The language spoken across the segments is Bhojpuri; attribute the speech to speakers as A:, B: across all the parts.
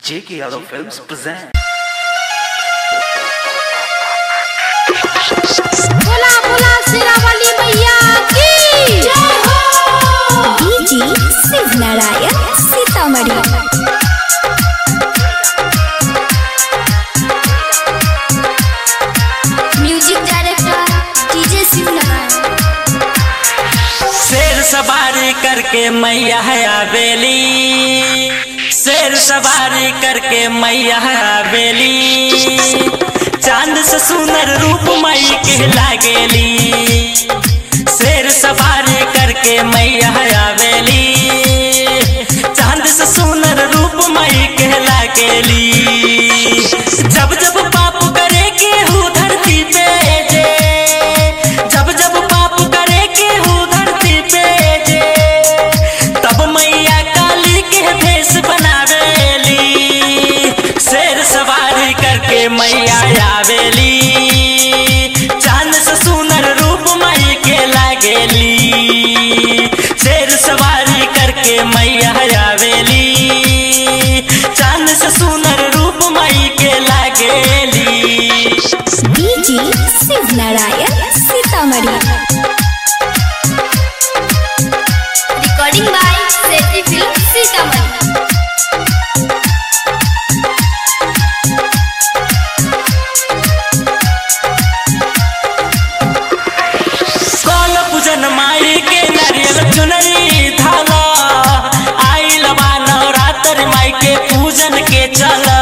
A: J.K. Yadav Films present.
B: बोला बोला सिरावली मैया की जय हो
C: DJ Shiv Narayan Sitamarhi music director DJ Shiv Narayan
D: शेर सवारी करके मैया है आवेली शेर सवारी करके मैया है आवेली चांद से सुंदर रूप मई के लागेली शेर सवारी करके मैया है आवेली चांद से सुंदर रूप मई के लागेली जब जब पाप करे के हूँ धरती पे जे जब जब पाप करे के हूँ धरती पे जे तब मैया काली के भेष बनावेली शेर सवारी करके मैया आवेली चांद से सुनर रूप मई के लागेली शेर सवारी करके मैया आवेली चांद से सुनर रूप मई के लागेली
C: DJ Shiv Narayan Sitamarhi
B: recording by Sethi film Sitamarhi
D: कौन पूजन माई के नारियल चुनरी धाला आइल बा नवरात्र माई के पूजन के चला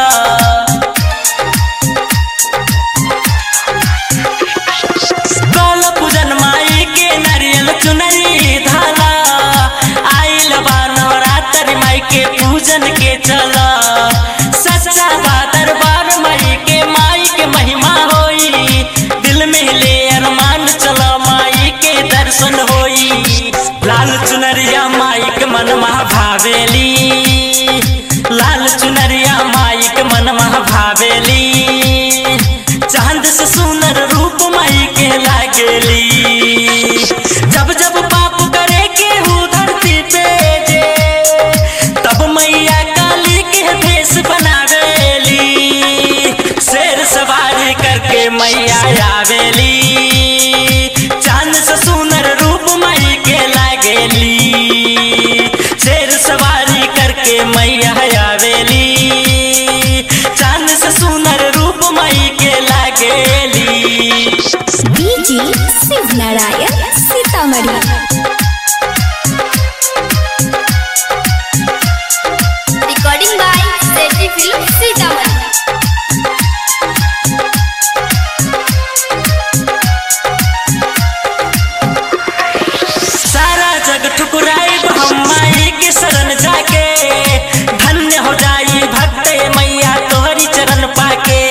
D: कौन पूजन माई के नारियल चुनरी धाला आइल बा नवरात्र माई के पूजन के चला सच्चा बा दरबार माई के माई के महिमा होई दिल में ले अरमान चला माई के दर्शन होई लाल चुनरिया माई के मन महा भावेली लाल चुनरिया माई के मन महा भावेली चांद से सुनर रूप माई के लागेली जब जब पाप करे के हूँ धरती पे जे तब मैया काली के भेष बनावेली शेर सवारी करके मैया आवेली चांद से सुनर रूप मई के लागेली शेर सवारी करके मैया आवेली चांद से सुनर रूप मई के लागेली
C: DJ Shiv Narayan Sitamarhi
B: recording by Sethi film Sitamarhi
D: सारा जग ठुकराई हम माई के शरण जाके धन्य हो जाई भक्त मैया तोहरी चरण पाके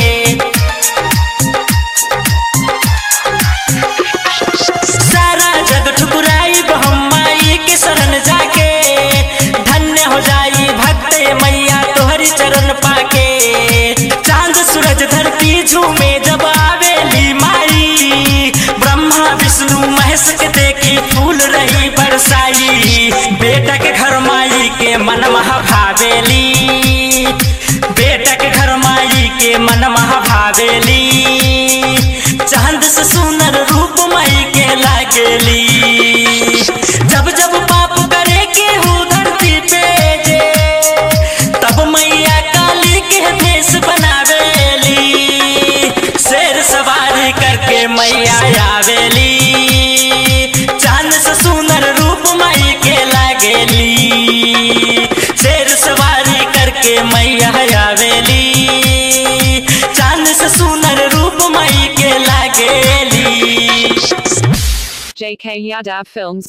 D: सारा जग ठुकराई हम माई के शरण जाके धन्य हो जाई भक्त मैया तोहरी चरण पाके चांद सूरज धरती झूमे जब आवेली माई ब्रह्मा विष्णु महेश के देखी फूल रही बरसाई बेटा के घर माई के मन महा भावेली बेटा के घर माई के मन महा भावेली चांद से सुनर रूप माई के लागेली जब जब पाप करे के हूँ धरती पे जे तब मैया काली के भेष बनावेली शेर सवारी करके मैया आवेली चांद से सुनर रूप माई के लागेली शेर सवारी करके मैया आवेली चांद से सुनर रूप मई के लागेली
E: JK Yadav Films